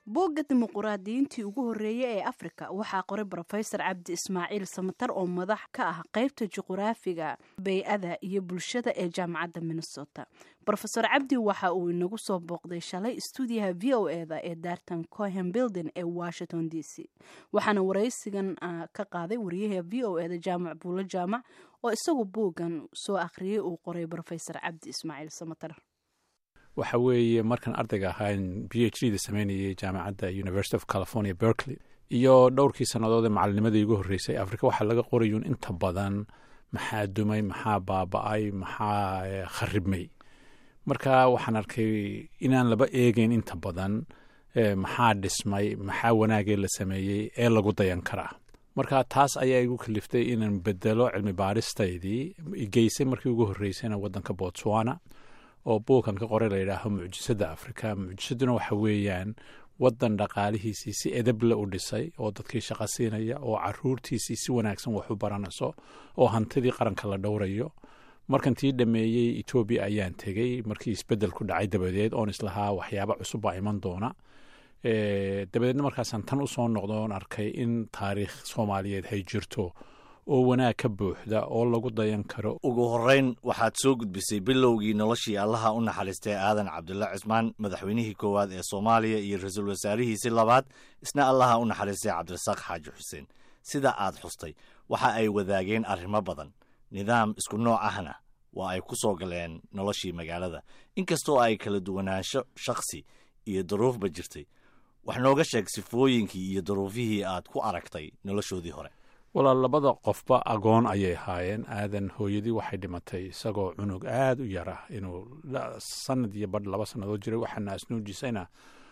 boogga dimuquraadiyiintii ugu horreeyey ee afrika waxaa qoray brofesor cabdi ismaaciil samatar oo madax ka ah qeybta juquraafiga bay-ada iyo bulshada ee jaamacadda minnesota rofesor cabdi waxa uu inagu soo booqday shalay stuudiyaha v o e da ee daartan cohen building ee washington d c waxaana waraysigan ka qaaday wariyaha v o e da jaamac buulo jaamac oo isagu booggan soo akhriyey uu qoray brofesor cabdi ismaaciil samatar waxa weeye markaan ardayga ahaan b h d da sameynayay jaamacadda university of california berkeley iyo dhowrkii sannadood ee macalinimadii igu horreysay afrika waxaa laga qorayuun inta badan maxaa dumay maxaa baaba-ay maxaa kharibmay marka waxaan arkay inaan laba eegeyn inta badan maxaa dhismay maxaa wanaagee la sameeyey ee lagu dayan karaa marka taas ayaa igu kaliftay inaan bedelo cilmi baaristaydii geysay markii ugu horreysayna waddanka botswana oo buukan ka qoray layidhaaho mucjisadda afrika mucjisaduna waxa weeyaan waddan dhaqaalihiisii si edable u dhisay oo dadkii shaqo siinaya oo caruurtiisii si wanaagsan wax u baranayso oo hantidii qaranka la dhowrayo markan tii dhameeyey etoobiya ayaan tegey markii isbeddel ku dhacay dabadeed oon islahaa waxyaaba cusub baa iman doona dabadeedna markaasaan tan usoo noqdo oon arkay in taariikh soomaaliyeed hay jirto oo wanaag ka buuxda oo lagu dayan karo ugu horreyn waxaad soo gudbisay bilowgii noloshii allaha u naxariistay aadan cabdulla cismaan madaxweynihii koowaad ee soomaaliya iyo ra-iisul wasaarihiisii labaad isna allaha u naxariistay cabdirasaaq xaaji xuseen sida aad xustay waxa ay wadaageen arrimo badan nidaam isku nooc ahna waa ay ku soo galeen noloshii magaalada inkastoo ay kala duwanaansho shakhsi iyo daruufba jirtay wax nooga sheeg sifooyinkii iyo daruufihii aad ku aragtay noloshoodii hore walaal labada qofba agoon ayay ahaayeen aadan hooyadii waxay dhimatay isagoo cunug aada u yar ah inuu sanad iyo badh laba sannadood jiray waxaa naasnuujisayna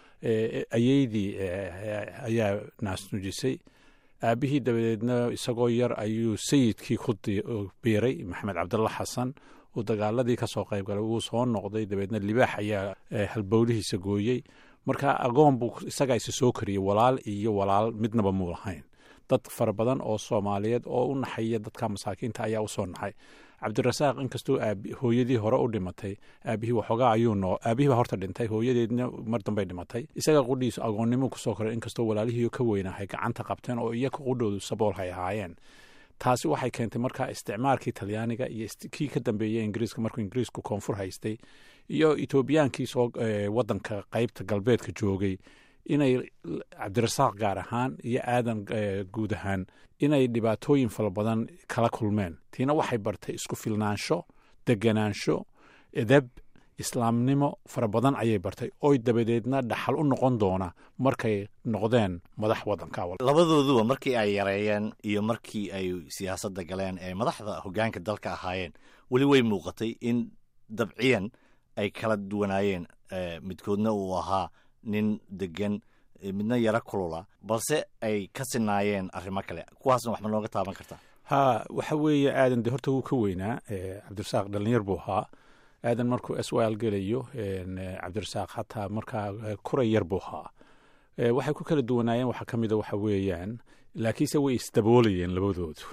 ayeydii ayaa naasnuujisay aabihii dabadeedna isagoo yar ayuu sayidkii ku biiray maxamed cabdalla xasan uu dagaaladii ka soo qayb galay wuu soo noqday dabeedna libaax ayaa halbowlihiisa gooyey marka agoon buu isagaa isa soo kariyey walaal iyo walaal midnaba muu lahayn dad fara badan oo soomaaliyeed oo u naxaya dadka masaakiinta ayaa usoo naxay cabdirasaaq inkastoo hooyadii hore u dhimatay aabihii waxoogaa ayuu noo aabihiiba horta dhintay hooyadeedna mar dambay dhimatay isaga qudhiisu agoonnimo kusoo koray inkastoo walaalihii ka weynahay gacanta qabteen oo iyaga qudhoodu sabool hay ahaayeen taasi waxay keentay markaa isticmaalkii talyaaniga iyo kii ka dambeeyey ingiriiska markuu ingiriisku koonfur haystay iyo etoobiyaankii soo waddanka qeybta galbeedka joogay inay cabdirasaaq gaar ahaan iyo aadan guud ahaan inay dhibaatooyin fara badan kala kulmeen tiina waxay bartay isku filnaansho deganaansho edeb islaamnimo fara badan ayay bartay oy dabadeedna dhaxal u noqon doona markay noqdeen madax waddanka labadooduba markii ay yareeyeen iyo markii ay siyaasadda galeen ee madaxda hoggaanka dalka ahaayeen weli way muuqatay in dabciyan ay kala duwanaayeen midkoodna uu ahaa nin degan midna yaro kulula balse ay ka sinaayeen arrimo kale kuwaasna wax ma nooga taaban kartaa ha waxa weeye aadan de horta wuu ka weynaa cabdirasaaq dhalinyar buu ahaa aadan markuu s l gelayo cabdirasaaq hataa markaa kuray yar buu ahaa waxay ku kala duwanaayeen waxaa ka mida waxa weeyaan laakiinse way isdaboolayeen labadoodu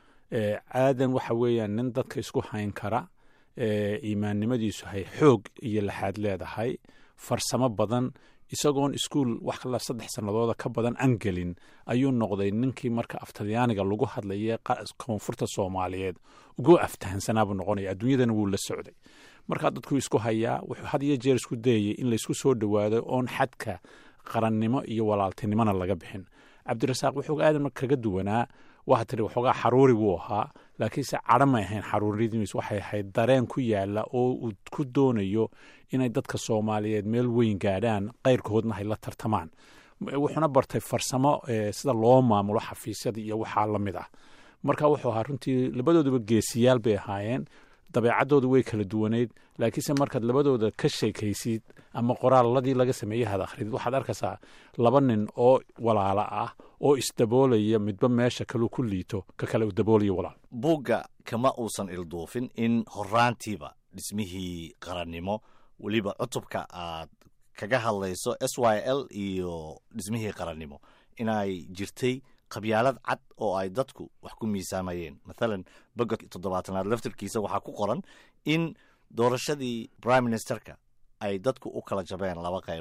aadan waxa weeyaan nin dadka isku hayn kara iimaannimadiisu hay xoog iyo laxaad leedahay farsamo badan isagoon iskuol wax la saddex sannadooda ka badan aan gelin ayuu noqday ninkii marka aftalyaaniga lagu hadlayay koonfurta soomaaliyeed ugu aftahansanaabuu noqonaya adduunyadana wuu la socday markaa dadkuu isku hayaa wuxuu had iyo jeer isku dayayay in laysku soo dhowaado oon xadka qarannimo iyo walaaltinimona laga bixin cabdirasaaq wuxuu aadan kaga duwanaa waa tiri waxoogaa xaruuri wuu ahaa laakiinse cadho may ahayn xaruuradiis waxay ahayd dareen ku yaala oo uu ku doonayo inay dadka soomaaliyeed meel weyn gaadhaan qayrkoodna hay la tartamaan wuxuuna bartay farsamo sida loo maamulo xafiisyada iyo waxaa la mid ah marka wuxuu ahaa runtii labadooduba geesiyaal bay ahaayeen dabeecaddooda way kala duwaneyd laakiinse markaad labadooda ka sheekaysid ama qoraaladii laga sameeyey had akhridid waxaad arkaysaa laba nin oo walaalo ah oo isdaboolaya midba meesha kaleu ku liito ka kale u daboolaya walaal buugga kama uusan ilduufin in horaantiiba dhismihii qarannimo weliba cutubka aad kaga hadlayso s y l iyo dhismihii qarannimo inay jirtay qabyaalad cad oo ay dadku wax ku miisaamayeen mathalan boga toddobaatanaad laftirkiisa waxaa ku qoran in doorashadii prime ministerka ay dadku u kala jabeen laba qaybood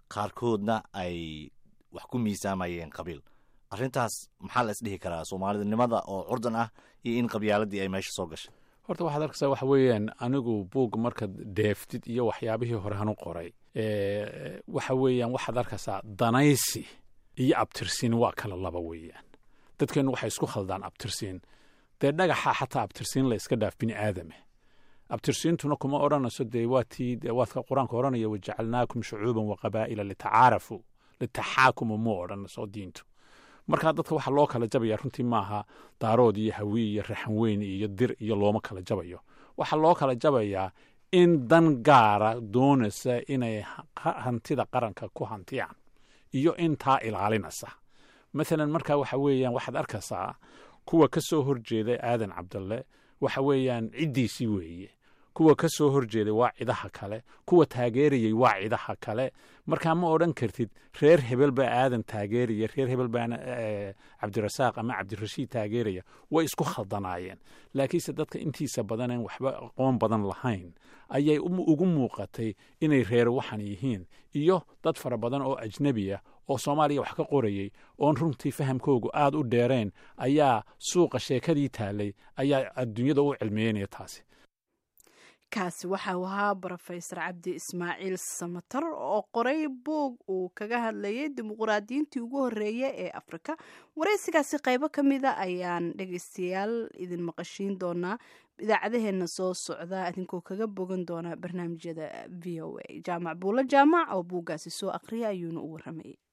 qaarkoodna ay wax ku miisaamayeen qabiil arrintaas maxaa la isdhihi karaa soomaalidnimada oo curdan ah iyo in qabyaaladii ay meesha soo gashay horta waxaad arkaysaa waxa weeyaan anigu buug markaad deeftid iyo waxyaabihii hore hanu qoray waxa weeyaan waxaad arkaysaa danaysi iyo abtirsiin waa kala laba weeyaan dadkeennu waxay isku khaldaan abtirsiin dee dhagaxa xataa abtirsiin la iska dhaaf bini aadame abtirsiintuna kuma odhanayso dee waatii waadka qur-aanka odhanaya wajacalnaakum shucuuban wa qabaa'ila litacaarafu litaxaakuma muu odhanayso diintu markaa dadka waxaa loo kala jabaya runtii maaha daarood iyo hawi iyo raxanweyn iyo dir iyo looma kala jabayo waxaa loo kala jabayaa in dan gaara doonaysa inay hantida qaranka ku hantiyaan iyo intaa ilaalinaysa maalan markaa waxa weeyaan waxaad arkaysaa kuwa ka soo horjeeda aadan cabdalle waxa weeyaan ciddiisii weeye kuwa ka soo horjeeday waa cidaha kale kuwa taageerayay waa cidaha kale markaa ma odhan kartid reer hebel baa aadan taageeraya reer hebel baana cabdirasaaq ama cabdirashiid taageeraya way isku khaldanaayeen laakiinse dadka intiisa badaneen waxba aqoon badan lahayn ayay ugu muuqatay inay reer waxan yihiin iyo dad fara badan oo ajnebi ah oo soomaaliya wax ka qorayay oon runtii fahamkoogu aad u dheereen ayaa suuqa sheekadii taalay ayaa adduunyada u cilmiyeynaya taasi kaasi waxa uu ahaa brofesor cabdi ismaaciil samatar oo qoray buug uu kaga hadlayay dimuquraadiyiintii ugu horreeya ee afrika waraysigaasi qaybo ka mida ayaan dhegaystayaal idin maqashiin doonaa idaacadaheenna soo socda idinkoo kaga bogan doona barnaamijyada v o a jaamac buulo jaamac oo buuggaasi soo aqriya ayuuna u waramayay